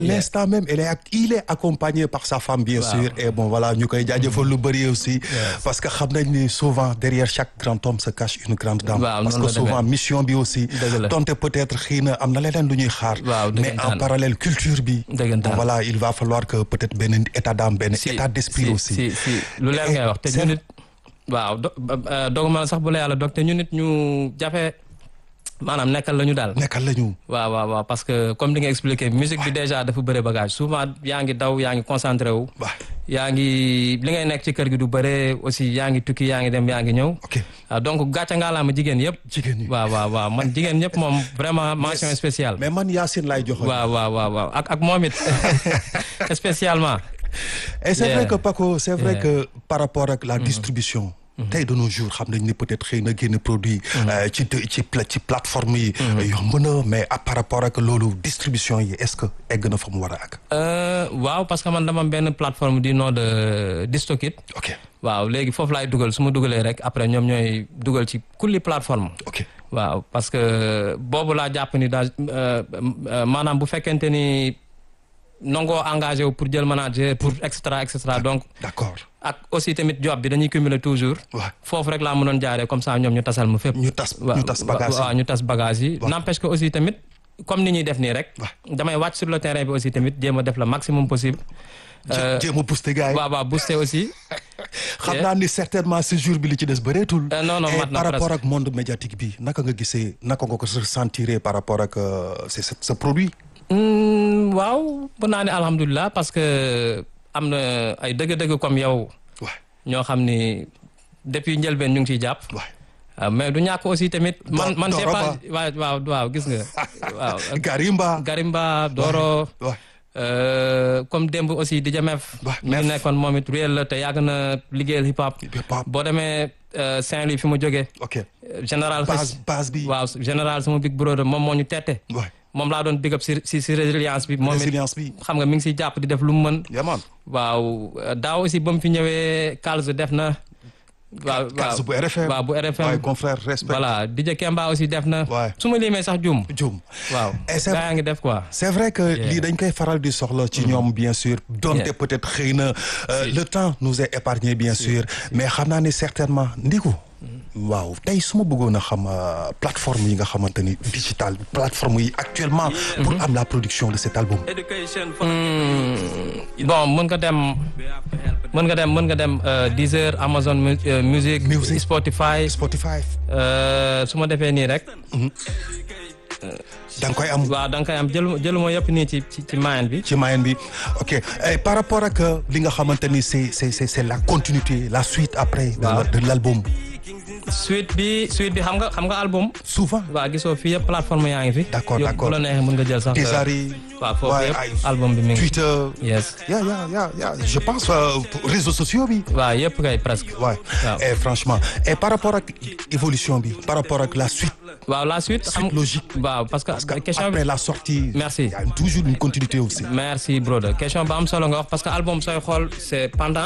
l'instant même elle est il est accompagné par sa femme bien sûr et bon voilà ñu koy jaajëfal lu bëri aussi parce que xam nañ ni souvent derrière chaque grand homme se cache une grande dame parce que souvent mission bi aussi donte peut-être xëy na am na leneen lu ñuy xaar mais en parallèle culture bi voilà il va falloir que peut-être benn état d'âme benn état d'esprit aussi si si lu leer ngay wax te ñu nit waaw doguma sax bu la yàlla dog te ñu nit ñu jafe maanaam nekkal la ñu daal. nekkal la ñu. waaw waaw waaw parce que comme li nga expliqué musique bi déjà dafa bëre bagage souvent yaa ngi daw yaa ngi concentré wu. yaa ngi li ngay nekk ci kër gi du bëre aussi yaa ngi tukki yaa ngi dem yaa ngi ñëw. ok donc gàcce ngaa laa ma jigéen yëpp. jigéen ñi waaw waaw waaw man jigéen ñëpp moom vraiment mention spéciale. mais man Yacine laay joxoon. waaw waaw waaw waaw ak ak moom it spécialement. et c'est vrai que Paco c'est vrai que par rapport ak la distribution. tey de nos jours xam nañ ni peut-être xëy na génn produit ci ci ci plateforme yi yomb na mais par rapport ak loolu distribution yi est-ce que egg na fa mu war a àgg waaw parce que man dama am benn plateforme du nom de Distokit ok waaw léegi foofu laay dugal su ma dugalee rek après ñoom ñooy dugal ci kulli plateforme ok waaw parce que boobu laa jàpp ni daal maanaam bu fekkente ni nangoo engagé wu pour jël manager pour et cetera et cetera donc d'accord ak aussi tamit job bi dañuy cumuler toujours. foofu rek laa mënoon jaaree comme ça ñoom ñu tasal ma fépp. ñu tas ñu tas bagage yi waaw ñu tas bagage yi. n'empêche que aussi tamit comme ni ñuy def nii rek. damay wàcc sur le terrain bi aussi tamit jéem a def le maximum possible. jéem a booster gars yi. waaw waaw booster aussi. xam naa ni certainement ce jour bi li ci des bëreetul. non non mat na par rapport ak monde médiatique bi naka nga gisee naka nga ko ressentir par rapport ak ce produit. waaw mën naa ne alhamdulilah parce que am na ay dëgg-dëgg comme yow. ñoo xam ni depuis njëlbeen ñu ngi ciy jàpp. mais du ñàkk aussi tamit. man man c'est pas waaw waaw waaw gis nga. waaw Garimba. Garimba Doro. comme démb aussi di Jamef. mi ngi nekkoon moom it réel la te yàgg na liggéeyal hip hop. boo demee Saint-Louis fi mu jógee. ok général base base bi. waaw général sama big brother moom moo ñu tette. moom laa doon big up si si si résilience bi. moom résilience bi xam nga mi ngi siy jàpp di def lu mu mën. yaman waaw daaw aussi ba mu fi ñëwee Kalz def na. waaw Kalz bu RFM waaw bu RFM waaye confrère respect. voilà DJ Kemba aussi def na. waay su ma limee sax jum. jum waaw gaa ngi def quoi. c'est vrai que lii dañ koy faral di soxla ci ñoom bien sûr. donte peut-être xëy na le temps nous est épargné bien sûr mais xam naa ni certainement ndiku. waaw tey su ma bëggoon a xam plateforme yi nga xamante ni digital plateforme yi actuellement. pour am la production de cet album. bon mën nga dem mën nga dem mën nga dem Deezer Amazon Music. Spotify Spotify. su ma defee nii rek. da nga koy am waaw da nga koy am jël jëluma yëpp nii ci ci ci moyen bi. ci moyen bi ok par rapport ak li nga xamante ni c'est c'est c'est la continuité la suite après. de l'album. suite bi suite bi xam nga xam nga album. souvent. waaw gisoo fii yëpp plateforme yaa ngi fi. d'accord d'accord bu la neexee mën nga jël sax. Tizari. waaw foofu yëpp album bi mi ngi. Twitter. yes. ya ya ya ya je pense réseaux sociaux bi. waaw yëpp kay presque. waaw et franchement et par rapport ak évolution bi par rapport ak la suite. waaw la suite. suite logique. waaw parce que. question après la sortie. merci il y a toujours une continuité aussi. merci brother question ba am solo nga wax parce que album sooy xool c'est pendant.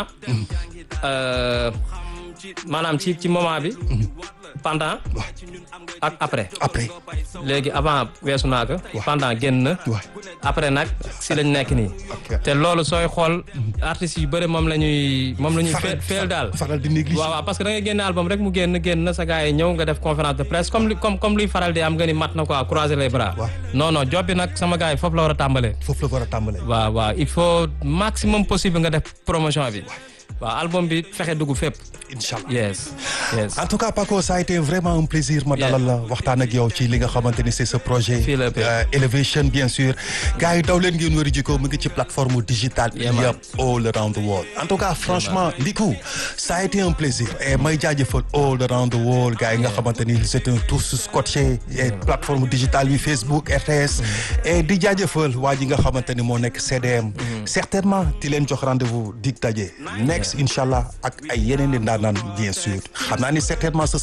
maanaam ci ci moment bi. pendant ak après. après. léegi avant weesu naa ko. pendant génn na. après nag si lañ nekk nii. te loolu sooy xool artistes yu bëri moom la ñuy moom la ñuy feel daal. faral di négliger waaw waaw parce que da ngay génne album rek mu génn génn na sa gars yi ñëw nga def conférence de presse comme li comme comme luy faral di am nga ni mat na quoi croiser les bras. non non job bi nag sama gars yi foofu la war a tàmbalee. foofu la war a tàmbalee. waaw waaw il faut maximum possible nga def promotion bi. waaw album bi fexe dugg fépp. Inch'Allah. yes yes. en tout cas Paco ça a été vraiment un plaisir ma dalal la waxtaan ak yow ci li nga xamante ni c'est ce projet. fii la Elevation bien sûr. gars yi daw leen ngeen wari jiko mu ngi ci plateforme digitale. yëpp all around the world. en tout cas franchement Ndiku ça a été un plaisir et may jaajëfal all around the world gars yi nga xamante ni c'est un tous scotché et plateforme digitale bi Facebook RTS. et di jaajëfal waa ji nga xamante ni moo nekk CDM. certainement di leen jox rendez-vous dig daje. next incha allah ak ay yeneen i ndaanaan bien sûr xam naa ni certainement ce